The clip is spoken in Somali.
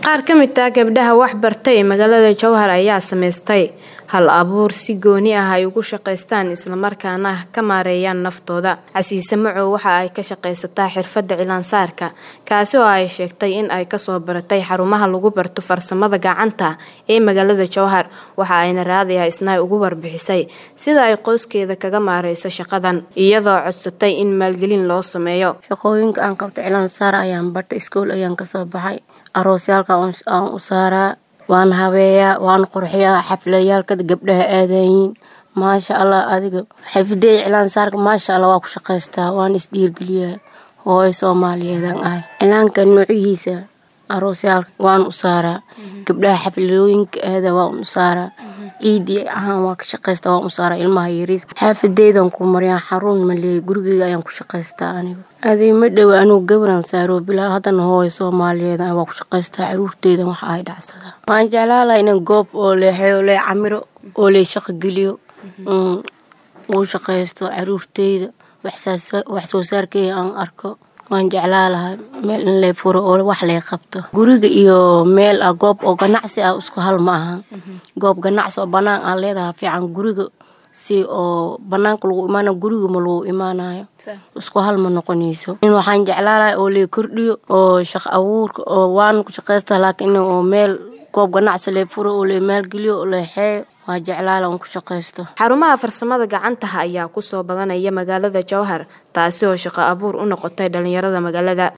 Qaar ka mid ah gabdhaha wax bartay ee magaalada Jowhar ayaa samaystay hal abuur si gooni ah ay ugu shaqaystaan isla markaana ka maareeyaan naftooda. Casiise Macow waxa ay ka shaqaysataa xirfadda cilaansaarka, kaasi oo ay sheegtay in ay kasoo baratay xarumaha lagu barto farsamada gacanta ee magaalada Jowhar. Waxa ayna Raadiyaha Isnaa uga warbixisay sida ay qoyskeeda kaga maareyso shaqadan, iyadoo codsatay in maalgelin loo sameeyo. Shaqooyinka aan qabto cilaansaar ayaan bartay, iskuul ayaan kasoo baxay, aroosyaalka aan u saaraa, waan habeeyaa, waan qurxiyaa, xafladayaalka gabdhaha aadayiin. Maasha Allah adiga xirfadeyda cilaansaarka maasha Allah waa ku shaqaystaa, waan is dhiirgeliyaa. Hooyo Soomaaliyeed aan ahay. Cilaanka noocihiisa aroosyaalka waan u saaraa, gabdhaha xafladooyinka aada waan u saaraa, ciidii ahaan waan ka shaqaystaa waan u saaraa ilmaha yariiska. Xaafadeydan ku maryaa xarun ma leeyahay gurigeyga ayaan ku shaqaystaa aniga. Adii ma dhow anigu gabaraan saaro bilaa haddana hooyo Soomaaliyeed aan waa ku shaqaystaa caruurteydan wax ay dhacsadaa. Waan jeclaan lahaa inaan goob oo leexeyo lee camiro oo lee shaqo geliyo uu shaqaysto caruurteyda wax soo saarkeyga aan arko. Waan jeclaan lahaa meel in lee furo oo wax lee qabto. Guriga iyo meel ah goob oo ganacsi ah isku hal ma ahan. Goob ganacsi oo banaan aan leedahay fiican guriga si oo banaanka lagu imaanayo guriga ma lagu imaanayo. Isku hal ma noqonayso. In waxaan jeclaan lahaa oo lee kordhiyo oo shaqo abuurka oo waan ku shaqaystaa laakiin oo meel goob ganacsi lee furo oo lee maalgeliyo oo leexeyo waa jeclaan lahaa ku shaqaysto. Xarumaha farsamada gacanta ayaa ku soo badanaya magaalada Jowhar, taasi oo shaqo abuur u noqotay dhalinyarada magaalada.